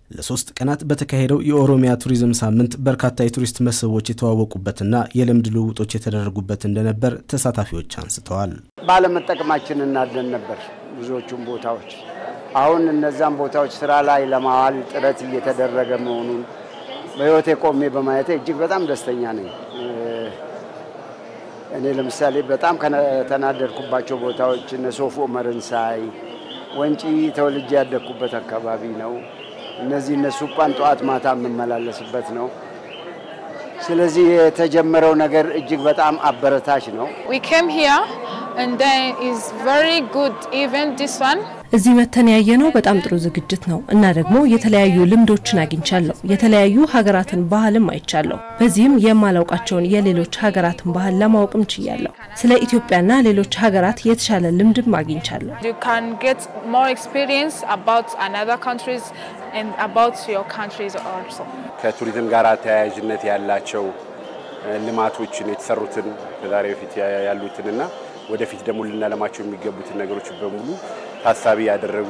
ለሶስት ቀናት በተካሄደው የኦሮሚያ ቱሪዝም ሳምንት በርካታ የቱሪስት መስህቦች የተዋወቁበትና የልምድ ልውውጦች የተደረጉበት እንደነበር ተሳታፊዎች አንስተዋል። ባለመጠቀማችን እናደን ነበር ብዙዎቹም ቦታዎች። አሁን እነዛን ቦታዎች ስራ ላይ ለማዋል ጥረት እየተደረገ መሆኑን በሕይወቴ ቆሜ በማየቴ እጅግ በጣም ደስተኛ ነኝ። እኔ ለምሳሌ በጣም ከተናደድኩባቸው ቦታዎች እነ ሶፍ ዑመርን ሳይ ወንጪ ተወልጄ ያደግኩበት አካባቢ ነው። እነዚህ እነሱ እንኳን ጠዋት ማታ የምመላለስበት ነው። ስለዚህ የተጀመረው ነገር እጅግ በጣም አበረታች ነው። እዚህ መተን ያየነው በጣም ጥሩ ዝግጅት ነው እና ደግሞ የተለያዩ ልምዶችን አግኝቻለሁ። የተለያዩ ሀገራትን ባህልም አይቻለሁ። በዚህም የማላውቃቸውን የሌሎች ሀገራትን ባህል ለማወቅም ችያለሁ። ስለ ኢትዮጵያና ሌሎች ሀገራት የተሻለ ልምድም አግኝቻለሁ። ከቱሪዝም ጋር ተያያዥነት ያላቸው ልማቶችን የተሰሩትን ከዛሬ በፊት ያሉትንና ወደፊት ደግሞ ልናለማቸው የሚገቡትን ነገሮች በሙሉ ታሳቢ ያደረጉ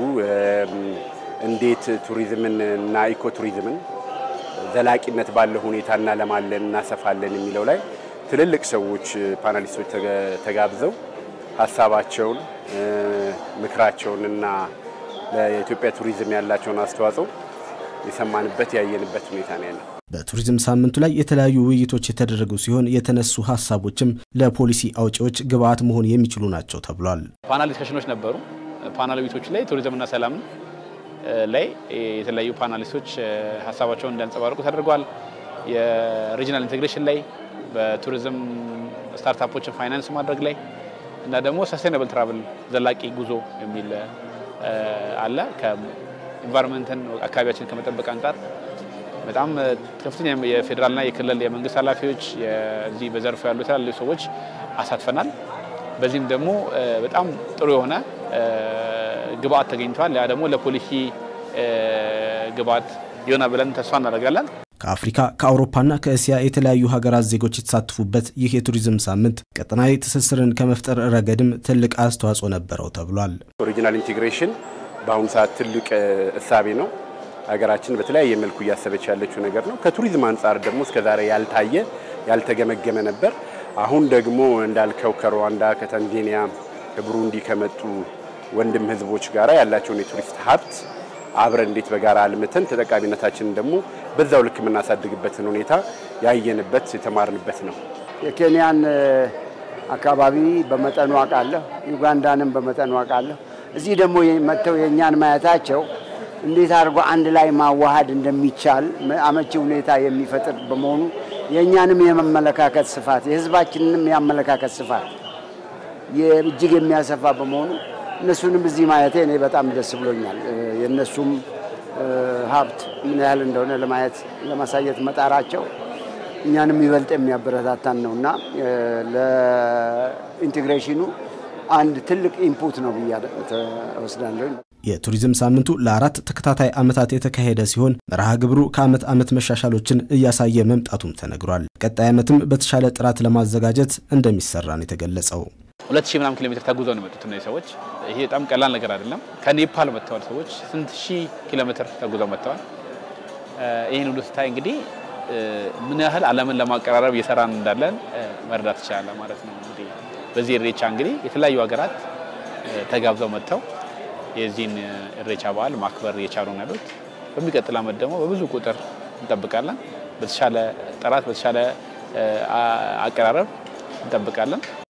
እንዴት ቱሪዝምን እና ኢኮ ቱሪዝምን ዘላቂነት ባለው ሁኔታ እናለማለን እናሰፋለን የሚለው ላይ ትልልቅ ሰዎች ፓናሊስቶች ተጋብዘው ሀሳባቸውን ምክራቸውን እና ለኢትዮጵያ ቱሪዝም ያላቸውን አስተዋጽኦ የሰማንበት ያየንበት ሁኔታ ነው ያለው። በቱሪዝም ሳምንቱ ላይ የተለያዩ ውይይቶች የተደረጉ ሲሆን የተነሱ ሀሳቦችም ለፖሊሲ አውጪዎች ግብዓት መሆን የሚችሉ ናቸው ተብሏል። ፓናል ዲስከሽኖች ነበሩ። ፓናል ውይይቶች ላይ ቱሪዝምና ሰላም ላይ የተለያዩ ፓናሊስቶች ሀሳባቸውን እንዲያንጸባርቁ ተደርጓል። የሪጂናል ኢንቴግሬሽን ላይ በቱሪዝም ስታርታፖችን ፋይናንስ ማድረግ ላይ እና ደግሞ ሰስቴናብል ትራቭል ዘላቂ ጉዞ የሚል አለ። ከኢንቫይሮንመንትን አካባቢያችን ከመጠበቅ አንጻር በጣም ከፍተኛ የፌዴራልና የክልል የመንግስት ኃላፊዎች እዚህ በዘርፉ ያሉ የተለያዩ ሰዎች አሳትፈናል። በዚህም ደግሞ በጣም ጥሩ የሆነ ግብአት ተገኝቷል። ያ ደግሞ ለፖሊሲ ግብአት ይሆናል ብለን ተስፋ እናደርጋለን። ከአፍሪካ ከአውሮፓና ከእስያ የተለያዩ ሀገራት ዜጎች የተሳተፉበት ይህ የቱሪዝም ሳምንት ቀጠናዊ ትስስርን ከመፍጠር ረገድም ትልቅ አስተዋጽኦ ነበረው ተብሏል። ኦሪጂናል ኢንቴግሬሽን በአሁኑ ሰዓት ትልቅ እሳቤ ነው። ሀገራችን በተለያየ መልኩ እያሰበች ያለችው ነገር ነው። ከቱሪዝም አንጻር ደግሞ እስከዛሬ ያልታየ ያልተገመገመ ነበር። አሁን ደግሞ እንዳልከው ከሩዋንዳ፣ ከታንዛኒያ፣ ከቡሩንዲ ከመጡ ወንድም ህዝቦች ጋር ያላቸውን የቱሪስት ሀብት አብረን እንዴት በጋራ አልምተን ተጠቃሚነታችንን ደግሞ በዛው ልክ የምናሳድግበትን ሁኔታ ያየንበት የተማርንበት ነው። የኬንያን አካባቢ በመጠኑ አውቃለሁ፣ ዩጋንዳንም በመጠኑ አውቃለሁ። እዚህ ደግሞ መጥተው የእኛን ማየታቸው እንዴት አድርጎ አንድ ላይ ማዋሃድ እንደሚቻል አመቺ ሁኔታ የሚፈጥር በመሆኑ የእኛንም የመመለካከት ስፋት የህዝባችንንም የአመለካከት ስፋት እጅግ የሚያሰፋ በመሆኑ እነሱንም እዚህ ማየቴ እኔ በጣም ደስ ብሎኛል። የእነሱም ሀብት ምን ያህል እንደሆነ ለማየት ለማሳየት መጣራቸው እኛንም ይበልጥ የሚያበረታታን ነው እና ለኢንቴግሬሽኑ አንድ ትልቅ ኢንፑት ነው ብዬ እወስዳለሁ። የቱሪዝም ሳምንቱ ለአራት ተከታታይ ዓመታት የተካሄደ ሲሆን መርሃ ግብሩ ከዓመት ዓመት መሻሻሎችን እያሳየ መምጣቱም ተነግሯል። ቀጣይ ዓመትም በተሻለ ጥራት ለማዘጋጀት እንደሚሰራ ነው የተገለጸው። ሁለት ሺህ ምናምን ኪሎ ሜትር ተጉዘው ነው የመጡት እነዚህ ሰዎች። ይሄ በጣም ቀላል ነገር አይደለም። ከኔፓል መጥተዋል ሰዎች ስንት ሺህ ኪሎ ሜትር ተጉዘው መጥተዋል። ይህን ሁሉ ስታይ እንግዲህ ምን ያህል ዓለምን ለማቀራረብ እየሰራን እንዳለን መረዳት ይቻላል ማለት ነው። እንግዲህ በዚህ ኢሬቻ እንግዲህ የተለያዩ ሀገራት ተጋብዘው መጥተው የዚህን ኢሬቻ በዓል ማክበር እየቻሉ ነው ያሉት። በሚቀጥል ዓመት ደግሞ በብዙ ቁጥር እንጠብቃለን። በተሻለ ጥራት፣ በተሻለ አቀራረብ እንጠብቃለን።